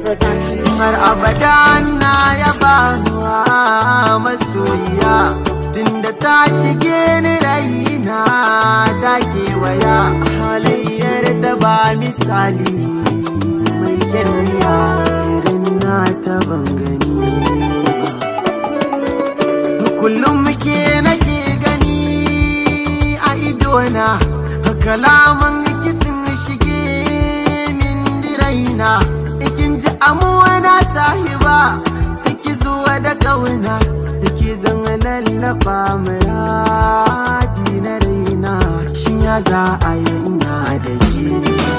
Production. har abada na yaba wa masoyiya tunda ta shige ni raina ta kewaya halayyar da ba misali mai kyanniya irin na ta ban gani ba kullum muke nake gani a idona kalaman kisin shige min diraina ikin ji amuwa na sahiba iki zuwa da kauna iki zan lallaba muradi na raina shin ya za a yanya da ke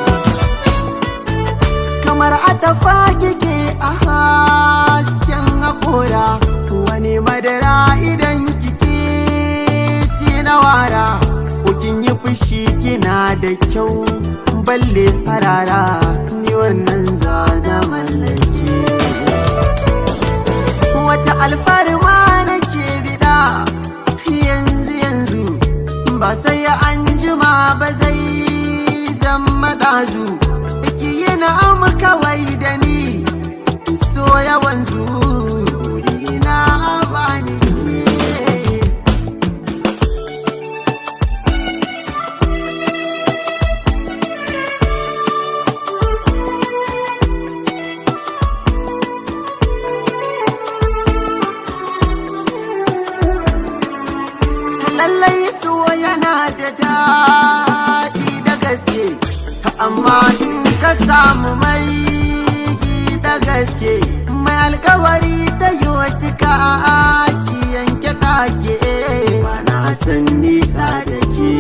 kamar atafa kike a hasken haƙora wani madara idan kike ci na wara kin yi fushi kina da kyau balle farara ni wannan zana mallake wata alfarma nake bida yanzu yanzu ba sai an jima ba zai zama ɗazu ki yi na'am kawai da ni so yawan zuri na bani lallai so yana da daɗi da gaske amma in ka samu mai ji da gaske mai alkawari ta yi cika a shi yanke take na san nisa da ke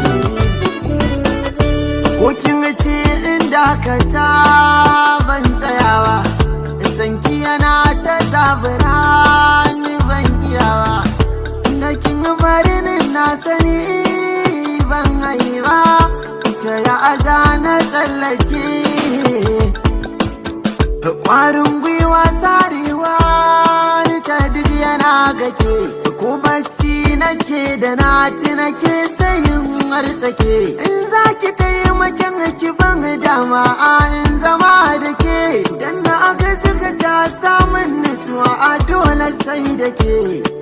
ko kin ce inda ka ta ban tsayawa sanki yana ta zabura ni ban iyawa da kin farinin na sani ban haiba ta ya aza na tsallake kwarin gwiwa sarewa ni ta duk yana gake ko bacci nake da na ci nake sayin harsake in za ki taimakin ki ban dama a in zama da ke dan na aga suka ta samun nutsuwa a dole sai da ke